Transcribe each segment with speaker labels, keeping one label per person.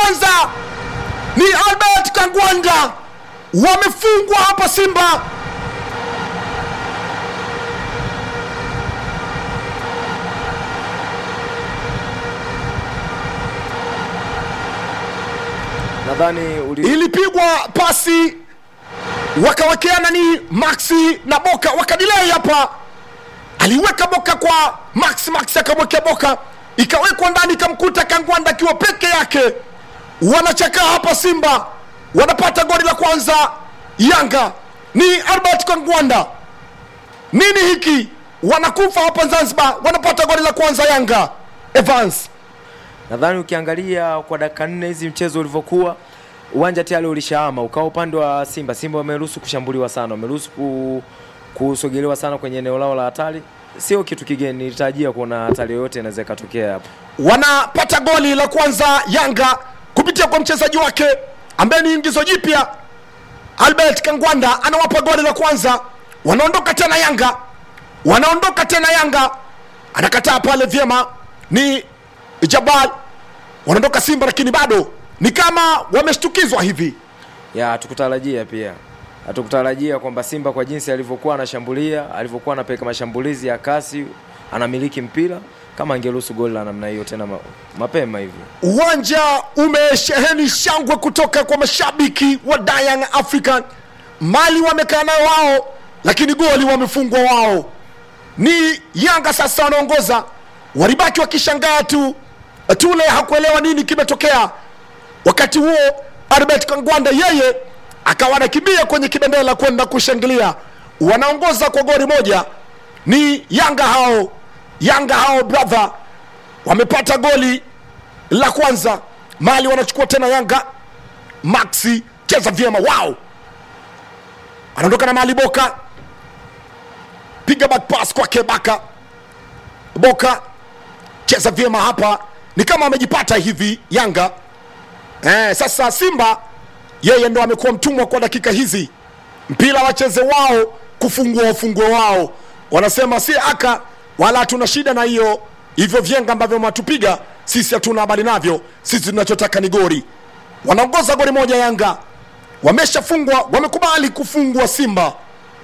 Speaker 1: kwanza ni albert kangwanda wamefungwa hapa simba
Speaker 2: nadhani uli...
Speaker 1: ilipigwa pasi wakawekeana ni maxi na boka wakadilei hapa aliweka boka kwa max max akamwekea boka ikawekwa ndani ikamkuta kangwanda akiwa peke yake wanachakaa hapa simba wanapata goli la kwanza yanga ni albert kangwanda nini hiki wanakufa hapa zanzibar wanapata goli la kwanza yanga evans
Speaker 2: nadhani ukiangalia kwa dakika nne hizi mchezo ulivyokuwa uwanja tayari ulishaama ukawa upande wa simba simba wameruhusu kushambuliwa sana wameruhusu ku, kusogelewa sana kwenye eneo lao la hatari sio kitu kigeni nilitarajia kuona hatari yoyote inaweza ikatokea hapa
Speaker 1: wanapata goli la kwanza yanga kupitia kwa mchezaji wake ambaye ni ingizo jipya albert kangwanda anawapa goli la kwanza wanaondoka tena yanga wanaondoka tena yanga anakataa pale vyema ni jabal wanaondoka simba lakini bado ni kama wameshtukizwa hivi
Speaker 2: ya hatukutarajia pia hatukutarajia kwamba simba kwa jinsi alivyokuwa anashambulia alivyokuwa anapeleka mashambulizi ya kasi anamiliki mpira kama angeruhusu goli la namna hiyo tena ma, mapema hivi
Speaker 1: uwanja umesheheni shangwe kutoka kwa mashabiki wa Young African. Mali wamekaa nayo wao, lakini goli wamefungwa wao. Ni Yanga sasa wanaongoza, walibaki wakishangaa tu. Tule hakuelewa nini kimetokea. Wakati huo Albert Kangwanda yeye akawa anakimbia kwenye kibendera kwenda kushangilia. Wanaongoza kwa goli moja, ni Yanga hao, Yanga hao brother, wamepata goli la kwanza mali wanachukua tena yanga maxi cheza vyema wao anaondoka na mali boka piga back pass kwake baka boka cheza vyema hapa ni kama amejipata hivi yanga eh, sasa simba yeye ndo amekuwa mtumwa kwa dakika hizi mpira wacheze wao kufungua wafungue wao wanasema si aka wala hatuna shida na hiyo hivyo vyenga ambavyo mnatupiga sisi hatuna habari navyo sisi tunachotaka ni gori wanaongoza goli moja yanga wameshafungwa wamekubali kufungwa simba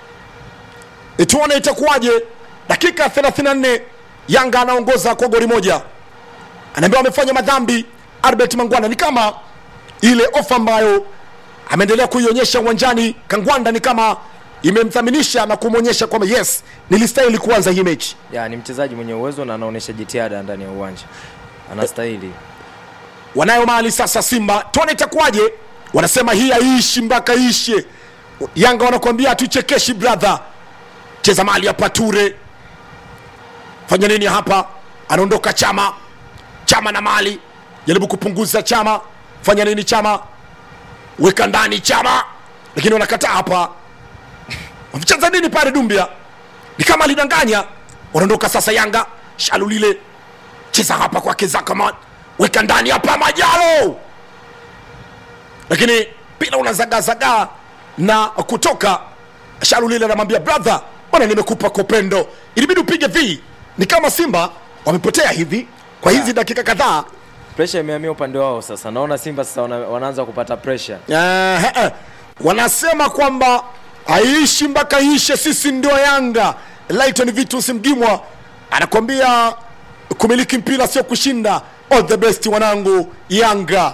Speaker 1: E, tuone itakuwaje dakika 34 yanga anaongoza kwa goli moja anaambiwa amefanya madhambi albert mangwana ni kama ile ofa ambayo ameendelea kuionyesha uwanjani kangwanda ni kama imemthaminisha na kumwonyesha kwamba yes nilistahili kuanza hii mechi
Speaker 2: ya ni mchezaji mwenye uwezo na anaonyesha jitihada ndani ya uwanja anastahili
Speaker 1: wanayo mali sasa simba tuone itakuwaje wanasema hii haiishi mpaka ishe yanga wanakuambia hatuchekeshi brother cheza mali hapa ture fanya nini hapa anaondoka chama chama na mali jaribu kupunguza chama fanya nini chama weka ndani chama lakini wanakataa hapa wamecheza nini pale dumbia ni kama alidanganya wanaondoka sasa yanga shalulile cheza hapa kwake zakaman weka ndani hapa majalo lakini pila unazagazagaa na kutoka shalulile anamwambia brother bwana nimekupa kopendo ilibidi upige v ni kama simba wamepotea hivi kwa hizi dakika kadhaa
Speaker 2: presha imehamia upande wao sasa naona simba sasa wana, wanaanza kupata presha
Speaker 1: Eh, eh, wanasema kwamba aishi mpaka ishe sisi ndio yanga lighton vitus mgimwa anakwambia kumiliki mpira sio kushinda all the best wanangu yanga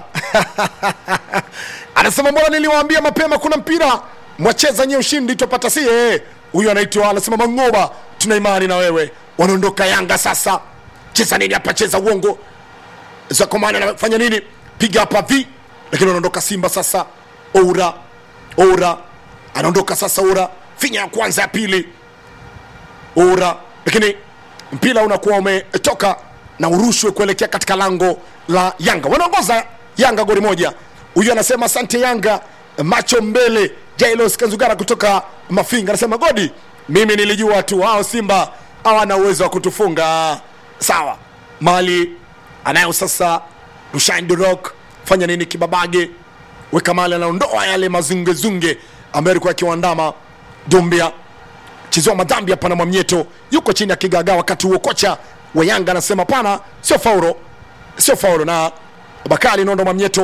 Speaker 1: anasema mbona niliwaambia mapema kuna mpira mwacheza nye ushindi tupata si eh. huyu anaitwa anasema mangoba tuna imani na wewe wanaondoka yanga sasa cheza nini hapa cheza uongo zakomani anafanya nini piga hapa v lakini wanaondoka simba sasa oura oura anaondoka sasa oura finya ya kwanza ya pili oura lakini mpira unakuwa umetoka na urushwe kuelekea katika lango la yanga wanaongoza yanga goli moja huyu anasema asante yanga macho mbele jailos kanzugara kutoka mafinga anasema godi mimi nilijua tu hao simba hawana uwezo wa kutufunga sawa mali anayo sasa rushain the rock fanya nini kibabage weka mali anaondoa yale mazungezunge ambayo alikuwa akiwandama dumbia chezewa madhambi hapa na mwamnyeto yuko chini ya kigagaa wakati huo kocha wa yanga anasema pana sio fauro sio fauro na bakari nondo mwamnyeto